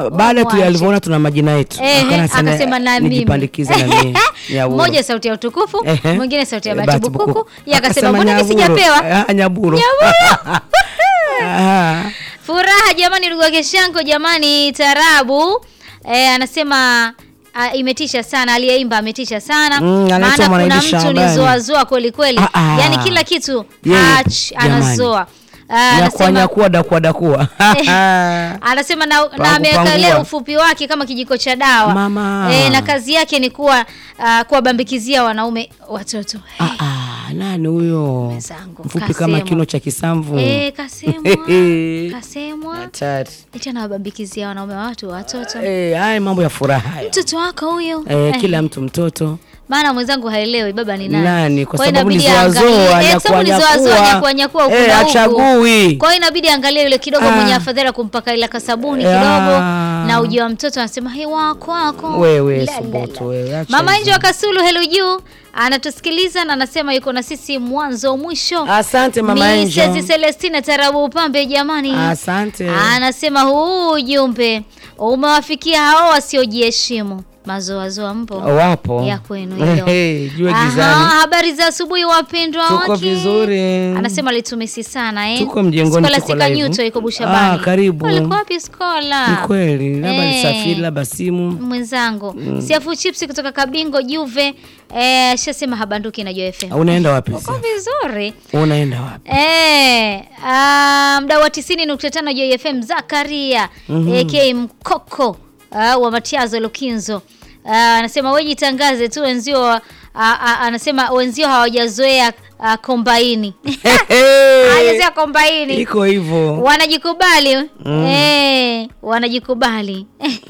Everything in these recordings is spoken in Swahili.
baada tu Mwache. alivyoona tuna majina yetu Ehe, akaona sana akasema na mimi nijipandikize na mimi Nyaburo. mmoja sauti ya utukufu Ehe. mwingine sauti ya Eh, bahati Bahati bukuku Bukuku. yeye akasema Akasema mbona mimi Nyaburo. sijapewa Ah, Nyaburo. Ah. furaha jamani ndugu wake shanko jamani tarabu eh, anasema ah, imetisha sana aliyeimba ametisha sana Mm, anaitwa maana kuna Mwanaidi mtu ni Shabani. zoazoa kweli kweli Ah, ah. yani kila kitu Yeye, ach, jamani. anazoa Ah, Nyakua anasema nyakua dakua dakua anasema na, na Pangu, amewekelea pangua. ufupi wake kama kijiko cha dawa Mama. e, na kazi yake ni kuwa uh, kuwabambikizia wanaume watoto Ah, ah, nani huyo Mwenzangu, mfupi kasemwa. kama kino cha kisamvu e, kasemwa kasemwa Hatari. eti anawabambikizia wanaume wa watu watoto Eh, haya mambo ya furaha haya. mtoto wako huyo Eh, Eh, kila mtu mtoto maana mwenzangu haelewi baba ni nani, nani kwa hiyo sababu ni inabidi zoazoa aangalie- eh, sababu ni zoazoa, nyakua nyakua huku Eh, na huku. achagui kwa hiyo inabidi angalie yule kidogo Ah. mwenye afadhali kumpaka ila kasabuni Ah. kidogo na uji wa mtoto anasema he wako wako wewe La, la, subutu la. wewe acha mama hizo. nje wa kasulu helo juu anatusikiliza na anasema yuko na sisi mwanzo mwisho asante mama Mrs. Angel Celestina Tarabu Upambe jamani asante anasema huu ujumbe umewafikia hao wasiojiheshimu mazoazoa mpo wapo ya kwenu hilo. Eh, jua Aha, gizani habari za asubuhi wapendwa tuko wake. vizuri Anasema litumisi sana eh. Tuko mjengoni, tuko Scholastica live. Nyuto iko Bushabani. Ah, karibu. Ulikuwa wapi Skola? ni kweli labda Eh. nisafiri labda simu Mwenzangu. Siafu chips kutoka Kabingo Juve. Eh, shasema habanduki na Joy FM. unaenda wapi Uko sasa? vizuri. unaenda wapi Eh, ah, mdau wa 90.5 Joy FM Zakaria AK Mkoko ah, wa Matiazo Lukinzo. Ah, anasema wewe jitangaze tu wenzio ah, ah, anasema wenzio hawajazoea ah, kombaini. Hawajazoea kombaini. iko hivyo Wanajikubali. Eh, wanajikubali.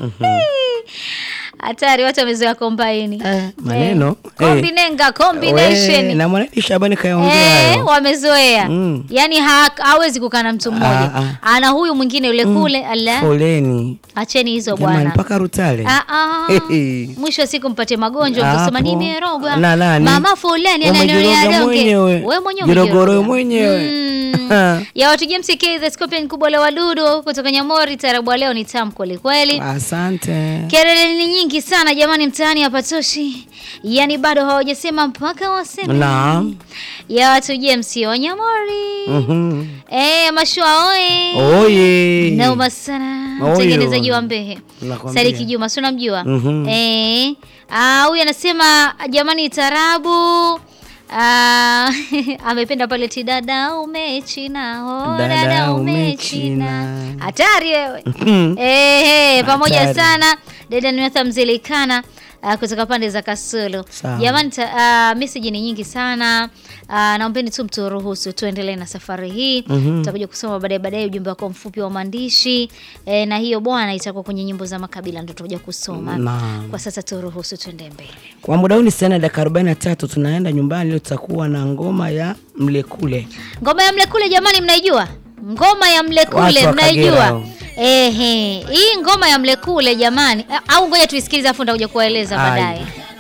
Hatari watu wamezoea kombaini. Eh, maneno Eh, kombinenga combination. We, na Mwanaidi Shabani kayaongea Eh, hayo wamezoea Mm. yaani ha, hawezi kukaa na mtu mmoja Ah, ana huyu mwingine yule kule ala foleni acheni hizo jamani bwana mpaka Rutale Ah, ah. Hehe. mwisho wa siku mpate magonjwa Hapo. mtasema nimerogwa Na nani? mama fulani Umejiroga ananionya donge mwenyewe. wewe mwenyewe Jirogoro umejiroga. mwenyewe. Mm. ya watu James K the Scorpion kubwa la wadudu kutoka Nyamori tarabu wa leo ni tamu kweli kweli asante Kelele ni nyingi sana jamani, mtaani hapatoshi, yaani bado hawajasema mpaka waseme. Naam. ya watu James Wanyamori Mhm. eh, mashua oe oye nauma sana Oyo. mtengenezaji wa Mbehe Nakwambia. Sadiki Juma, si unamjua? Mhm. Eh, ah, huyu anasema jamani, tarabu Ah, amependa pale ti dada umechina oh, Dada dada umechina. umechina hatari wewe Mhm. Ehe, pamoja Hatari. sana dada Nwetha Mzilikana uh, kutoka pande za Kasulu. Sawa. Jamani, ta- uh, message ni nyingi sana uh, naombeni tu mturuhusu tuendelee na safari hii Mhm. tutakuja kusoma baadaye baadaye ujumbe wako mfupi wa maandishi e, na hiyo bwana itakuwa kwenye nyimbo za makabila ndo tutakuja kusoma. Naam. Kwa sasa turuhusu tuende mbele. Kwa muda huu ni sana dakika 43 tunaenda nyumbani leo tutakuwa na ngoma ya mlekule. Ngoma ya mlekule jamani, mnaijua? Ngoma ya Watu mlekule wa Kagera mnaijua? hao. Ehe, hii ngoma ya mlekule jamani, au ngoja tuisikilize afu ndakuja kuwaeleza Aya. baadaye.